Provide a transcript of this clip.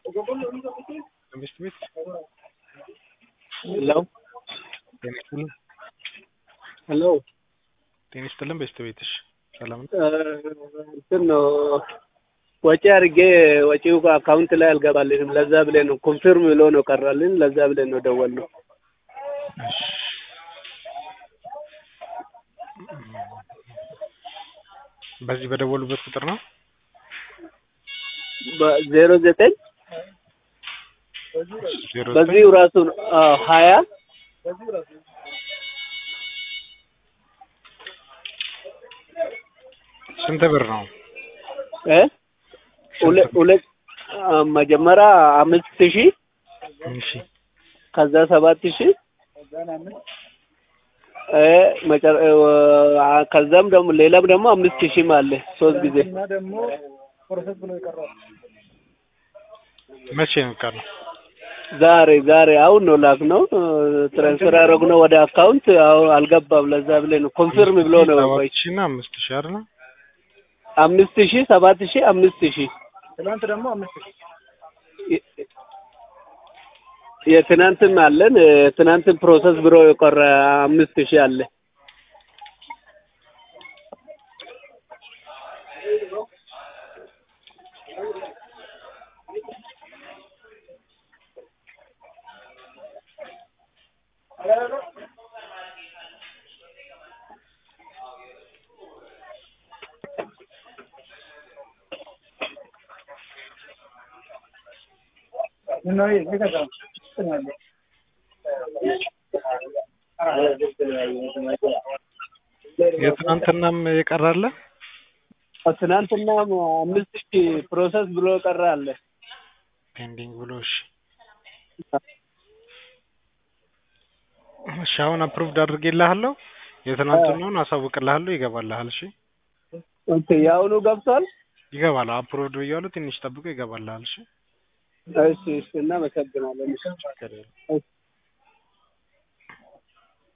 ትምህርት ቤት ሄሎ ጤና ይስጥልን ሄሎ ጤና ይስጥልን ቤተሰቤትሽ ሰላም ነው? እንትን ነው ወጪ አድርጌ ወጪው አካውንት ላይ አልገባልንም። ለዛ ብለን ነው ኮንፊርም ብሎ ነው ቀራልን። ለዛ ብለን ነው ደወል ነው። እሺ በዚህ በደወሉበት ቁጥር ነው ዜሮ ዘጠኝ ዜሮ ዘጠኝ በዚሁ ራሱ ነው አዎ ሀያ ስንት ብር ነው? እ ሁለት ሁለት አ፣ መጀመሪያ አምስት ሺህ እሺ ከዛ ሰባት ሺህ እ መጨረ አ፣ ከዛም ደግሞ ሌላም ደግሞ አምስት ሺህም አለ ሶስት ጊዜ መቼ ነው ቀኑ? ዛሬ ዛሬ አሁን ነው ላክ ነው ትራንስፈር ያደረግነው ወደ አካውንት አሁን አልገባም። ለዛ ብለን ነው ኮንፊርም ብሎ ነው ሰባት ቆይ ሺህ እና አምስት ሺህ አይደል? አምስት ሺህ ሰባት ሺህ አምስት ሺህ ትናንት ደግሞ አምስት ሺህ የ- የትናንትም አለን ትናንትን ፕሮሰስ ብሎ የቆረ አምስት ሺህ አለ። ምነው ይሄ ይገዛ ትናለ የትናንትናም የቀራለ ትናንትና አምስት ሺህ ፕሮሰስ ብሎ የቀረ አለ። ፔንዲንግ ብሎ እሺ እሺ አሁን አፕሩቭድ አድርጌልሃለሁ። የትናንትናውን አሳውቅልሃለሁ። ይገባልሃል። እሺ ኦኬ የአሁኑ ገብቷል። ይገባል። አፕሩቭድ ብያለሁ። ትንሽ ጠብቆ ይገባልሃል። እሺ እሺ እሺ እናመሰግናለን። ችግር የለም። እሺ